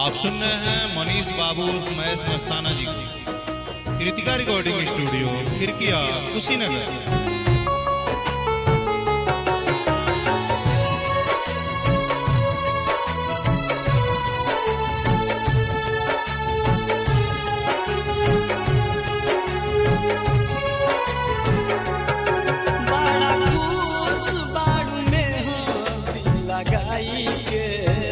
आप सुन रहे हैं मनीष बाबू उर्फ महेश मस्ताना जी को कृतिका रिकॉर्डिंग स्टूडियो खिड़किया कुशीनगर बड़ा खुश बाड़ू में हो दिल लगाई के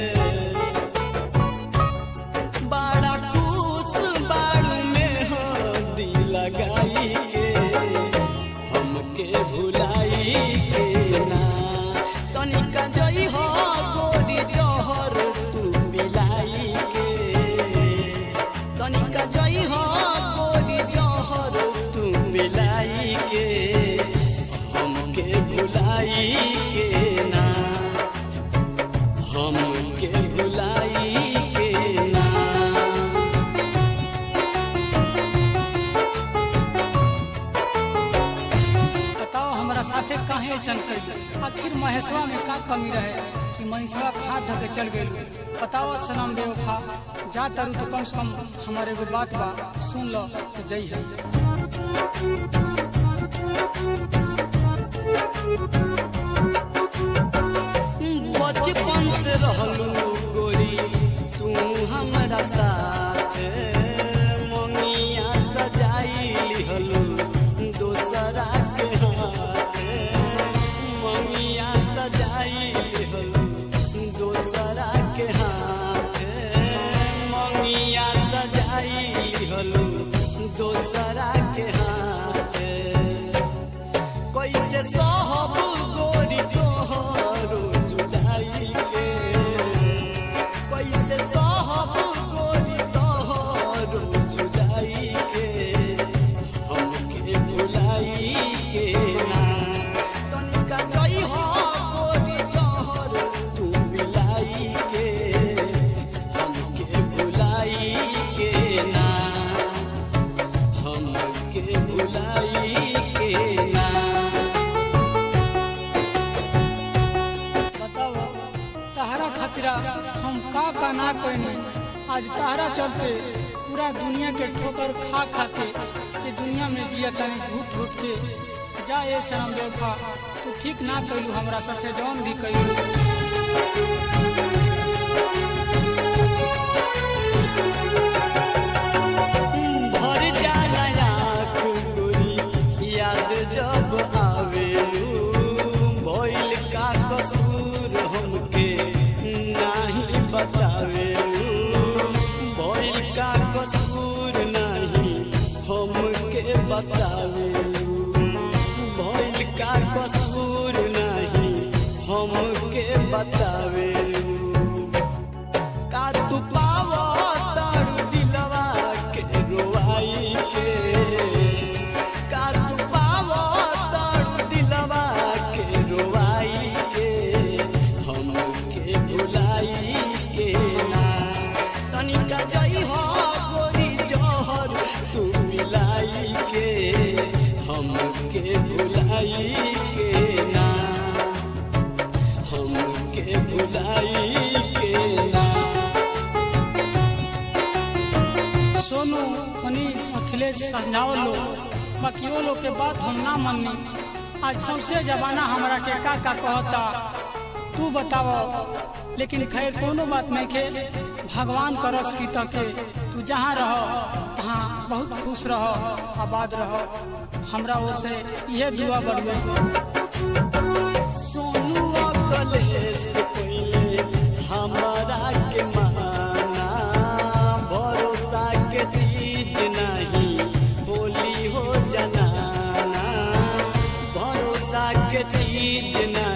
बड़ा खुश बाड़ू में हो दिल लगाई के हमके भुलाई के ना तनिका जई हो गोरी जहर तू मिलाई के तनिका जई हो गोरी जहर तू मिलाई के हमके भुलाई के ना हमके भुलाई के ना बताओ हमरा साथे काहे ऐसन कैल आखिर महेशवा में का कमी रहे कि मनीषवा के हाथ धके चल गेल बताओ सनम बेवफा जा तारू तो कम से कम हमारे एगो बात बा सुन लो तो जई है बचपन से रहलू गोरी तू हमरा साथ ममिया सजाई लिहलू दोसरा के हाथ ममिया सजाई लिहलू दोसरा के हाथ ममिया सजाई लिहलू दोसरा के हाथ कैसे सहब गोरी तोहरो जुदाई के कैसे सहब गोरी तोहरो जुदाई के हमके भुलाई के ना तनिका जई हो गोरी जहर तू मिलाई के हमके भुलाई के ना हमके भुलाई के ना बताओ तहरा खतरा हम का का ना कहनी आज तहरा चलते पूरा दुनिया के ठोकर खा खा के ये दुनिया में जिया तनी घुट घुट के जा ए शरम बेवफा तू ठीक ना कैलू हमरा साथे जौन भी कैलू भर जाला आँख गोरी याद जब आवेलू भइल का कसूर हमके नाही बतावेलू भइल का कसूर नाही हमके बतावेलू भइल का कसूर नाही हमके बतावेलू का तू पावो तारू दिलवा के रोवाई के का तू पावो तारू दिलवा के रोवाई के हमके भुलाई के ना तनिका जई हो गोरी जहर तू मिलाई के हमके भुलाई के ना हमके भुलाई के ना सोनू मनीष अखिलेश समझाओ लो बाकी वो लोग के बात हम ना मननी आज सबसे जमाना हमरा के का का कहता तू बताओ लेकिन खैर कोनो बात नहीं खे भगवान करस की तके तू जहाँ रह तहाँ बहुत खुश रह आबाद रह हमरा ओर से यह दुआ बढ़िया सोनू अकलेश पहिले हमारा के माना भरोसा के चीज नहीं होली हो जनाना भरोसा के चीज नहीं